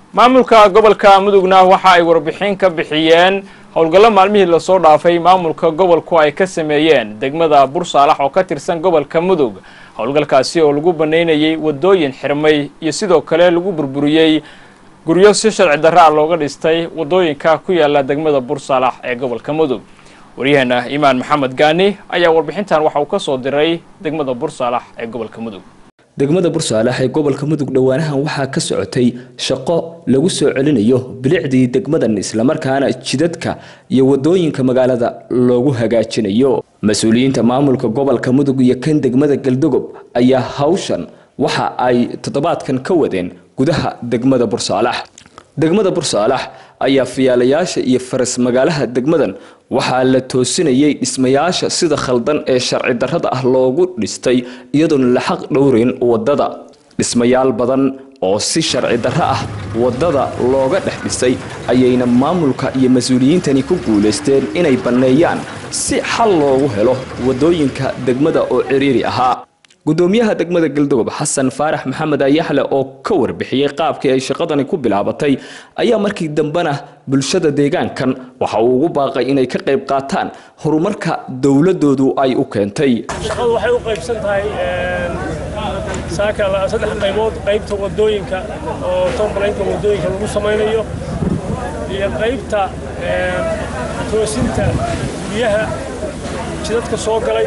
maamulka gobolka mudugna waxa ay warbixin ka bixiyeen howlgallo maalmihii lasoo dhaafay maamulka gobolku ay ka sameeyeen degmada bursaalax oo ka tirsan gobolka mudug howlgalkaasi oo lagu banaynayay wadooyin xirmay iyo sidoo kale lagu burburiyey guryo si sharci darra ah looga dhistay wadooyinka ku yaala degmada bursaalax ee gobolka mudug waryaheena imaan maxamed gaani ayaa warbixintan waxa uu ka soo diray degmada bursaalax ee gobolka mudug degmada bursaalax ee gobolka mudug dhowaanahan waxaa ka socotay shaqo lagu soo celinayo bilicdii degmadan islamarkaana jidadka iyo wadooyinka magaalada loogu hagaajinayo mas-uuliyiinta maamulka gobolka mudug iyo kan degmada galdogob ayaa hawshan waxa ay toddobaadkan ka wadeen gudaha degmada bursaalax degmada bursaalax ayaa fiyaalayaasha iyo faras magaalaha degmadan waxaa la toosinayay dhismayaasha sida khaldan ee sharci darrada ah loogu dhistay iyadoona la xaq dhowreyn wadada dhismayaal badan oo si sharci darro ah wadada looga dhex dhisay ayayna maamulka iyo mas-uuliyiintani ku guulaysteen inay banneeyaan si xal loogu helo wadooyinka degmada oo ciriiri ahaa gudoomiyaha degmada galdogob xasan faarax maxamed ayaxle oo ka warbixiyey qaabkii ay shaqadani ku bilaabatay ayaa markii dambena bulshada deegaankan waxa uu ugu baaqay inay ka qayb qaataan horumarka dowladoodu ay u keentay shaqadu waxay u qaybsan tahay saaka saddex qaybood qaybta wadooyinka oo tombalaynka wadooyinka lagu samaynayo iyo qaybta toosinta biyaha jidadka soo galay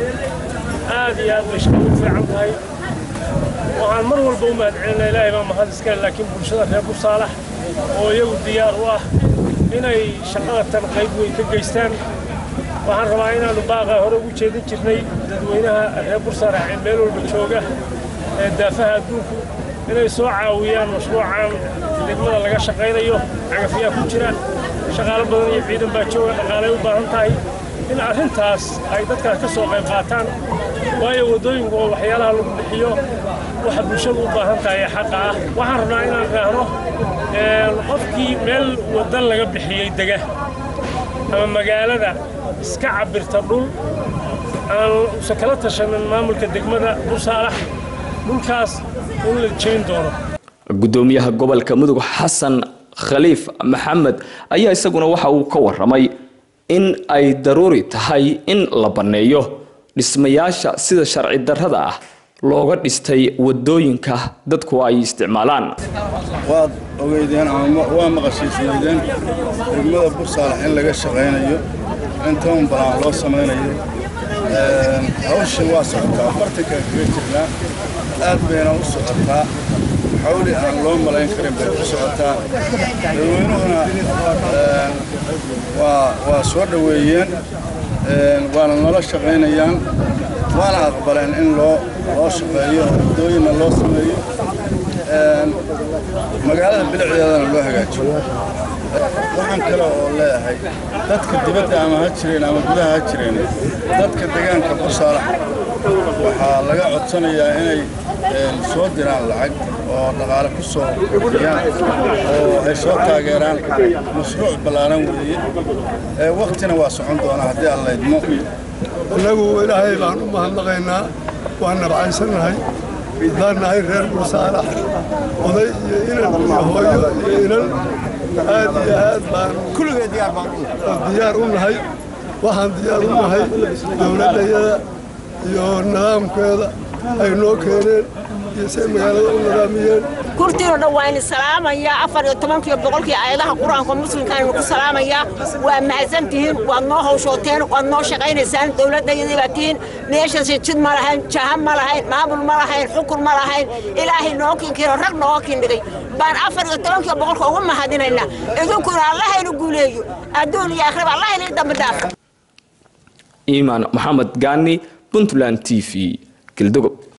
aad iyo aad bay shaqadu u fiican tahay waxaan mar walba u mahadcelinaa ilaahay baa mahad iskale laakiin bulshada reer bursaalax oo iyagu diyaar u ah inay shaqada tan qayb weyn ka geystaan waxaan rabaa inaannu baaqa hore ugu jeedin jirnay dadweynaha reer bursaalax ee meel walba jooga ee daafaha adduunku inay soo caawiyaan mashruucan degmada laga shaqaynayo cagafyaa ku jira shaqaalo badan iyo ciidan baa jooga dhaqaalay u baahan tahay in arrintaas ay dadkaas ka soo qayb qaataan waayo waddooyinku waa waxyaalaha lagu bixiyo waxa bulshadu u baahan tahay ee xaqa ah waxaan rabnaa inaan idhaahno qofkii meel waddan laga bixiyey dega ama magaalada iska cabirta dhul aan usan kala tashanin maamulka degmada bursaalax dhulkaas in la jebin doono gudoomiyaha gobolka mudug xasan khaliif maxamed ayaa isaguna waxa uu ka waramay in ay daruuri tahay in la banneeyo dhismayaasha sida sharci darrada ah looga dhistay wadooyinka dadku ay isticmaalaan waad ogeydeen ama waa maqashiisnaydeen degmada bursaalax in laga shaqaynayo in toban balaan loo samaynayo hawshan waa socotaa afartanka kaga jirnaa aad bayna u socotaa xawli aan loo malayn karin bay ku socotaa dadweynuhuna waa soo dhoweeyeen waana nala shaqaynayaan waana aqbaleen in loo loo shaqeeyo waddooyinna loo sameeyo magaalada bilicdeedana loo hagaajiyo waxaan kale oo leeyahay dadka dibadda ama ha jireen ama gudaha ha jireen dadka deegaanka bursaalax waxaa laga codsanayaa inay soo diraan lacag oo dhaqaale ku soo bixiyaan oo ay soo taageeraan mashruuc ballaaran weeye waktina waa socon doonaa haddii aan laydmo innagu ilaahay baan u mahadnaqaynaa waan nabcaysannahay haddaan nahay reer bursaalax oday iyo inan iyo hooyo iyo inan aad iyo aad baan kulligee diyaar u nahay waxaan diyaar u nahay dowladdayada iyo nidaamkeeda ay noo keeneen iyo say magaalada u nidaamiyeen kurtiino dhan waa ini salaamayaa afar iyo tobankiiyo boqolkii aayadaha qur-aanka muslimka aynu ku salaamayaa waa mahadsantihiin waad noo hawshooteen waad noo shaqaynaysaan dowladdayadii baa tihiin meeshaasi jid ma lahayn jaha ma lahayn maamul ma lahayn xukun ma lahayn ilaahay noo kinkiino rag nooga kindhigay baan afar iyo tobankiiyo boqolka ugu mahadinaynaa idinkuna allahaynu guuleeyo adduun iyo akhriba allah inii dambi dhaafo iimaan maxamed gaani puntland t v galdogob